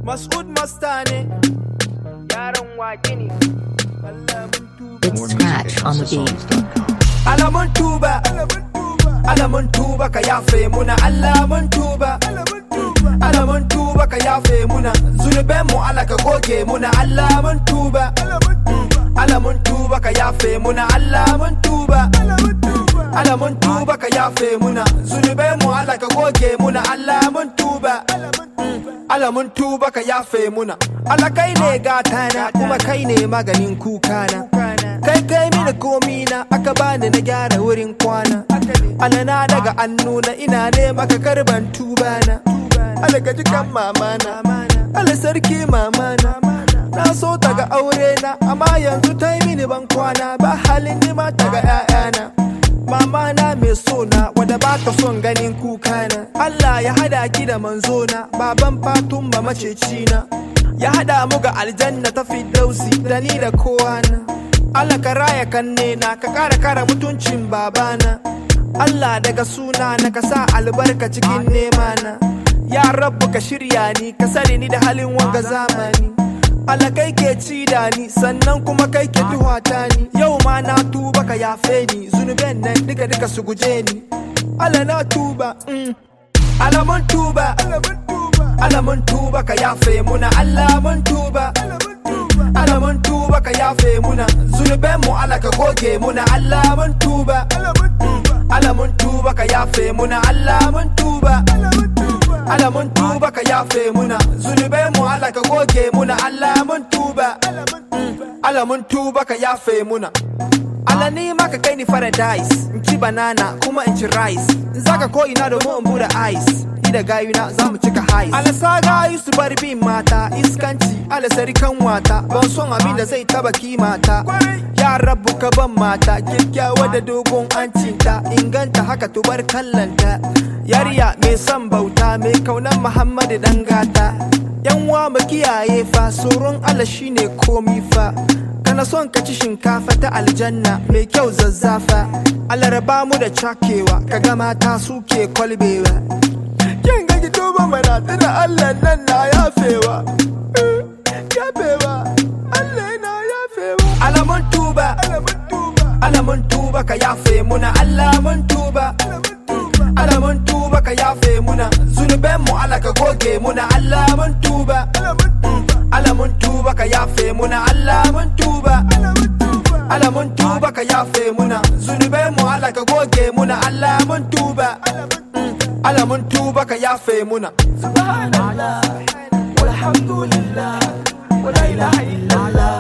Mas'ud Masta ne yaran wake ne Allah mun tuba It's Scratch on the beat. Allah mun tuba Allah mun tuba ka yafe muna Allah mun tuba Allah mun tuba ka yafe muna zunuben mu Allah ka goge muna Allah mun tuba Allah mun tuba ka yafe muna Allah mun tuba Allah mun tuba ka yafe muna zunuben mu Allah ka goge muna Allah mun tuba Allah mun tuba ka yafe muna Allah kai ne gatana kuma kai ne maganin kukana kai kai mini komi na aka bani na gyara wurin kwana Allah na daga annuna ina ne maka karban tuba na Allah ka jikan mamana Allah sarki mamana na so ta ga aure na amma yanzu ta yi mini ban kwana ba halin nima ta ga 'ya'yana Mama na mai so na wadda ba ta son ganin kuka na Allah ya hada ki da manzo na baban fatun ma maceci na ya hada mu ga aljanna ta fidausi da ni da kowa na Allah ka raya kanne na ka kara kara mutuncin babana Allah daga suna na ka sa albarka cikin nema na ya rabbu ka shirya ni ka sare ni da halin wanga zamani Allah kai ke ci da ni sannan kuma kai ke duhata ni yau ma na tuba ka yafe ni zunuben nan duka duka su guje ni Allah na tuba mm. Allah mun tuba Allah mun tuba ka yafe muna Allah mun tuba Allah mun tuba ka yafe muna zunuben mu Allah ka goge muna Allah mun tuba Allah mun tuba ka yafe muna Allah mun tuba Allah mun tuba ka yafe muna zunubai mu Allah ka goge muna Allah mun tuba Allah mun tuba ka yafe muna Allah ni ma ka kai ni paradise in ci banana kuma in ci rice in zaka ko ina domin in bude ice ni da gayuna za mu cika high Allah sa gayu su bar bin mata iskanci Allah sarikan wata ban son abin da zai taba kimata ya rabu ka ban mata kyakkyawa da dogon ancinta inganta haka tubar kallanta yariya mai son bauta mai kaunan muhammadu dan gata yan wa mu kiyaye fa tsoron Allah shine komi fa kana son ka ci shinkafa ta aljanna mai kyau zazzafa Allah raba mu da cakewa kaga mata suke kwalbewa kin ga ki tuba mana tana Allah nan na yafewa Eh, yafewa Allah na yafewa Allah mun tuba Allah mun tuba ka yafe muna Allah mun tuba Allah mun tuba ka yafe muna zunuben mu Allah ka goge muna Allah mun tuba Allah mun tuba ka yafe muna Allah mun tuba Allah mun tuba ka yafe muna zunuben mu Allah ka goge muna Allah mun tuba Allah mun tuba ka yafe muna subhanallah walhamdulillah wala ilaha illallah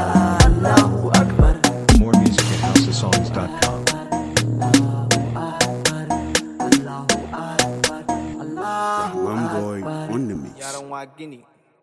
Allahu akbar More music at houseofsongs.com. One boy on the mix. yaran wa gini